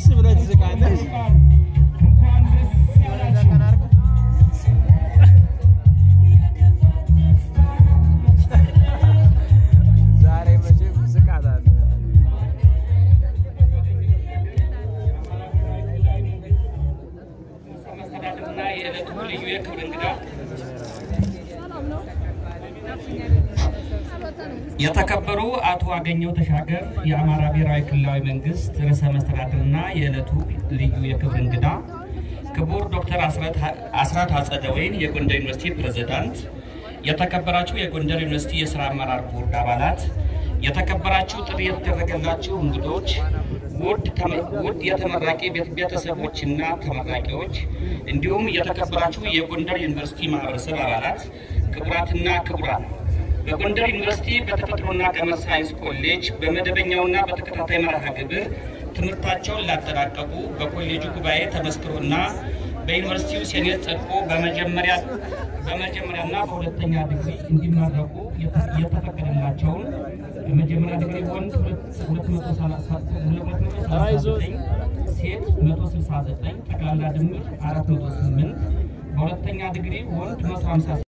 ብለህ ትስቃለህ። ዛሬ መቼም ስቃታለህ። መስተዳድርና የዕለቱ ልዩ የክብር እንግዳ የተከበሩ አቶ አገኘው ተሻገር የአማራ ብሔራዊ ክልላዊ መንግስት ርዕሰ መስተዳድርና የዕለቱ ልዩ የክብር እንግዳ፣ ክቡር ዶክተር አስራት አጸደወይን የጎንደር ዩኒቨርሲቲ ፕሬዝዳንት፣ የተከበራችሁ የጎንደር ዩኒቨርሲቲ የስራ አመራር ቦርድ አባላት፣ የተከበራችሁ ጥሪ የተደረገላችሁ እንግዶች፣ ውድ ተመ- ውድ የተመራቂ ቤት- ቤተሰቦችና ተመራቂዎች እንዲሁም የተከበራችሁ የጎንደር ዩኒቨርሲቲ ማህበረሰብ አባላት፣ ክቡራትና ክቡራን በጎንደር ዩኒቨርሲቲ በተፈጥሮና ቀመር ሳይንስ ኮሌጅ በመደበኛውና በተከታታይ መርሃ ግብር ትምህርታቸውን ላጠናቀቁ በኮሌጁ ጉባኤ ተመስክሮና በዩኒቨርሲቲው ሴኔት ጸድቆ በመጀመሪያ በመጀመሪያና በሁለተኛ ዲግሪ እንዲመረቁ የተ- የተፈቀደላቸውን በመጀመሪያ ዲግሪ ወንድ 239 ሴት 169 ጠቅላላ ድምር 408 በሁለተኛ ዲግሪ ወንድ 150